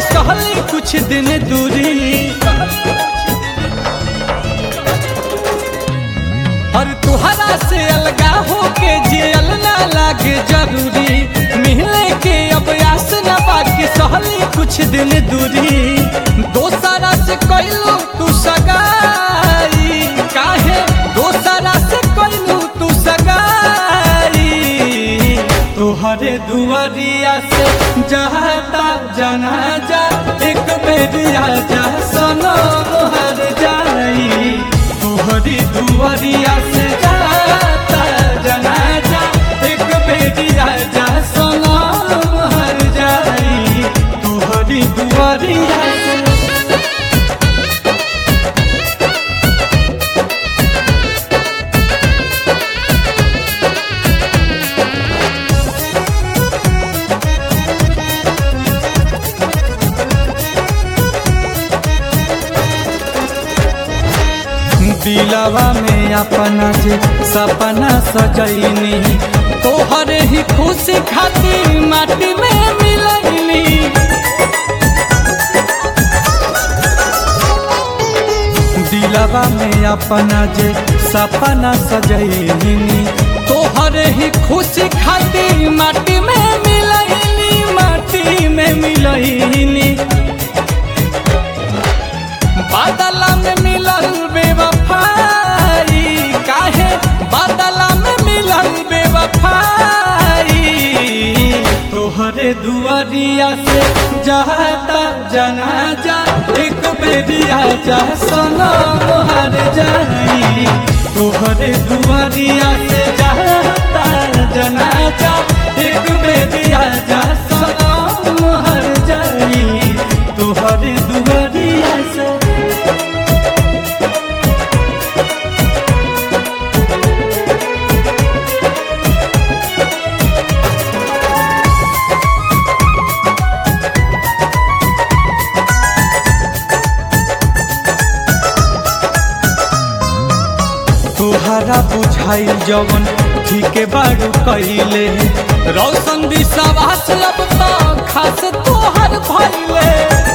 सहली कुछ दिन दूरी और तुहरा से अलगा होके जियल ना लागे जरूरी मिलने के अब आस न बाकी सहली कुछ दिन दूरी दोसरा से कैलू तू सगाई काहे दोसरा से कैलू तू सगाई तोहरे दुआरिया से जाता जाना जा एक बेरिया जा सनो हर जाई तोहरी दुआरिया से जाता जाना जा एक बेरिया जा सनो हर जाई तोहरी दुआरिया से दिलवा में अपना जे सपना सजैनी तोहरे ही खुशी खातिर माटी में मिलैनी दिलवा में अपना जे सपना सजैनी तोहरे ही खुशी खातिर माटी में मिलैनी माटी में मिलैनी बादला में मिलल बेवफाई काहे बादला में मिलल बेवफाई तोहरे दुआरिया से जाता जनाजा एक बेरिया जा सनो हर जाई तोहरे दुआरिया से जाता जनाजा एक बेरिया जा सनो हर जाई तोहरे दुआरिया से तोहरा बुझाई जवन ठीके बारू कैले रौशन विश्वास अब तो खास तोहर भैले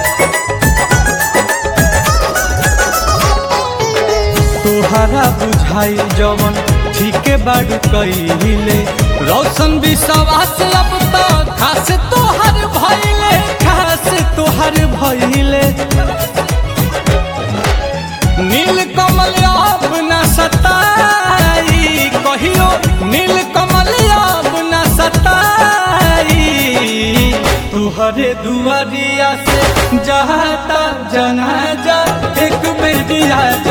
तोहरा बुझाई जवन ठीके बारू कैले रौशन विश्वास अब तो खास तोहर भैले खास तोहर भैले नील कमल अब न सताई कहियो नील कमल अब न सताई तुहरे दुआरिया से जाता जनाजा एक बेरिया